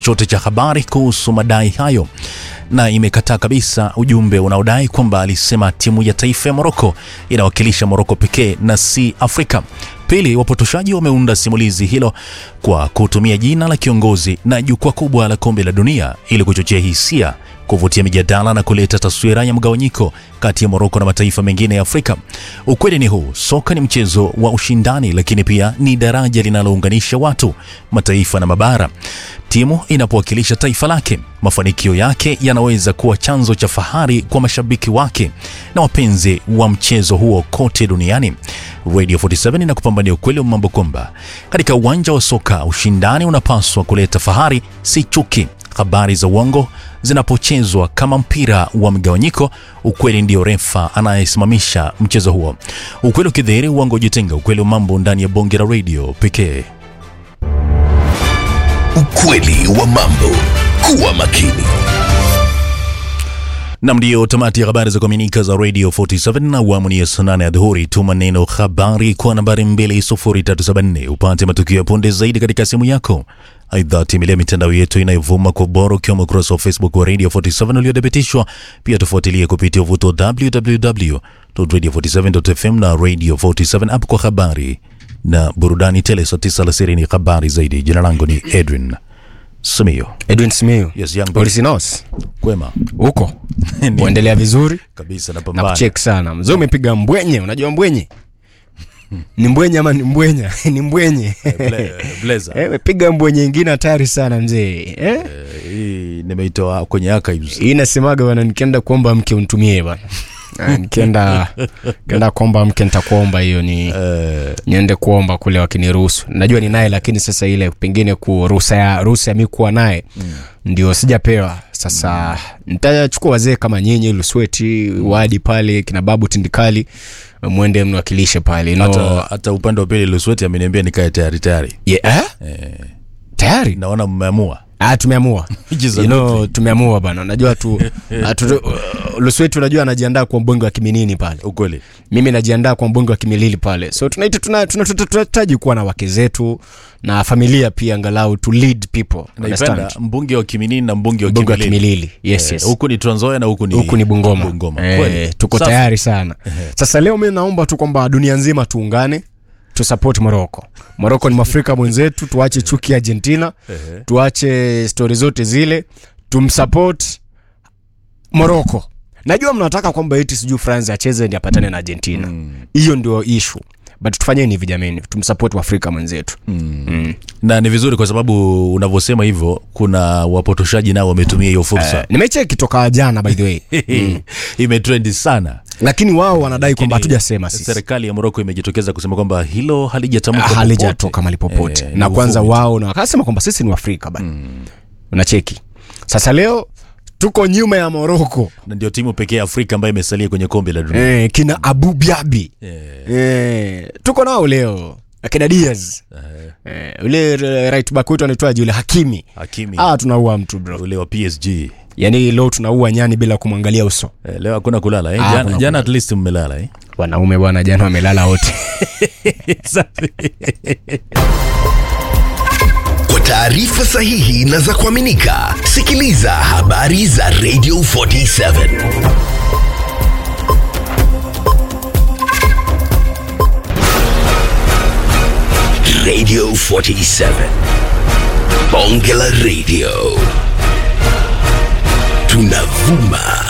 chote cha habari kuhusu madai hayo na imekataa kabisa ujumbe unaodai kwamba alisema timu ya taifa ya Moroko inawakilisha Moroko pekee na si Afrika. Pili, wapotoshaji wameunda simulizi hilo kwa kutumia jina la kiongozi na jukwaa kubwa la kombe la dunia ili kuchochea hisia, kuvutia mijadala na kuleta taswira ya mgawanyiko kati ya Moroko na mataifa mengine ya Afrika. Ukweli ni huu, soka ni mchezo wa ushindani, lakini pia ni daraja linalounganisha watu, mataifa na mabara. Timu inapowakilisha taifa lake, mafanikio yake yanaweza kuwa chanzo cha fahari kwa mashabiki wake na wapenzi wa mchezo huo kote duniani. Radio 47 inakupambania ukweli wa mambo kwamba katika uwanja wa soka ushindani unapaswa kuleta fahari, si chuki. Habari za uongo zinapochezwa kama mpira wa mgawanyiko, ukweli ndio refa anayesimamisha mchezo huo. Ukweli ukidhihiri, uongo ujitenga. Ukweli wa mambo ndani ya bonge la radio pekee. Ukweli wa mambo. Kuwa makini. Nam, ndiyo tamati ya habari za kuaminika za Radio 47 na awamu ni ya saa nane ya dhuhuri. Tuma neno habari kwa nambari 20374 upate matukio ya punde zaidi katika simu yako. Aidha, tembelea mitandao yetu inayovuma kwa ubora ukiwemo ukurasa wa Facebook wa Radio 47 uliothibitishwa. Pia tufuatilie kupitia uvuto wa www.radio47.fm na Radio 47 app kwa habari na burudani tele. Saa tisa alasiri ni habari zaidi. Jina langu ni Edwin Simiyo. Edwin Simiyu. Yes, young boy. Polisinos. Kwema Huko. Ni- Uendelea vizuri? kabisa, Na napambana kucheck sana. Mzee umepiga mbwenye, unajua mbwenye? Ni mbwenye ama ni mbwenya? Ni mbwenye. Ble- blazer. Eh, umepiga mbwenye ingine hatari sana mzee. Eh? hii nimeitoa kwenye archives. Hii nasemaga bwana nikienda kuomba mke unitumie bwana. Ah, Nikienda nikienda kuomba mke nitakuomba hiyo ni Eh, niende kuomba kule wakiniruhusu. Najua ni naye lakini sasa ile pengine ku ruhusa ya ruhusa ya mimi kuwa naye ndio sijapewa. Sasa nitachukua wazee kama nyinyi Lusweti, Wadi pale kina Babu Tindikali mwende mniwakilishe pale. No. hata, hata upande wa pili Lusweti ameniambia nikae tayari tayari. Yeah, eh? Tayari? Naona mmeamua Ah, tumeamua. Which is a You good know, tumeamua bana. Unajua tu atu, uh, Lusweti unajua anajiandaa kwa mbonge wa Kiminini pale. ukweli. mimi najiandaa kwa mbunge wa kimilili pale so tunaita tunahitaji tuna, tuna, tunahitaji kuwa na wake zetu na familia pia angalau to lead people Naipenda understand mbunge wa Kiminini na mbunge wa mbunge wa Kimilili. kimilili yes, Eh, yes. Huku ni Trans Nzoia na huku ni huku ni bungoma, Bungoma. Eh, Kweli. tuko Safi. tayari sana sasa leo mi naomba tu kwamba dunia nzima tuungane tusupport moroko moroko ni mwafrika mwenzetu tuache chuki argentina tuache stori zote zile tumsupport moroko najua mnataka kwamba eti sijui france acheze ndi apatane na argentina hiyo ndio ishu but tufanyeni hivi jameni tumsupport mwafrika mwenzetu mm. na ni vizuri kwa sababu unavyosema hivyo, kuna wapotoshaji nao wametumia hiyo fursa Eh, nimecheki toka jana by the way imetrendi sana. lakini wao wanadai kwamba Lakini hatujasema sisi Serikali ya Moroko imejitokeza kusema kwamba hilo halijatamkwa popote. halijatoka mali popote Eh, na ni kwanza uvumi tu. wao na wakasema kwamba sisi ni waafrika bana unacheki sasa leo tuko nyuma ya moroko na ndio timu pekee ya Afrika ambayo imesalia kwenye kombe la dunia. eh, kina abu biabi Eh, eh, tuko nao leo akina diaz eh, ule eh, right back wetu anaitwaje ule hakimi Hakimi ah tunaua mtu bro ule wa PSG. yaani leo tunaua nyani bila kumwangalia uso Eh, leo hakuna kulala eh? Ah, Jana, hakuna jana at least mmelala eh? wanaume bwana jana wamelala wote Kwa taarifa sahihi na za kuaminika, sikiliza habari za Radio 47. Radio 47. Bonge la Radio. Tunavuma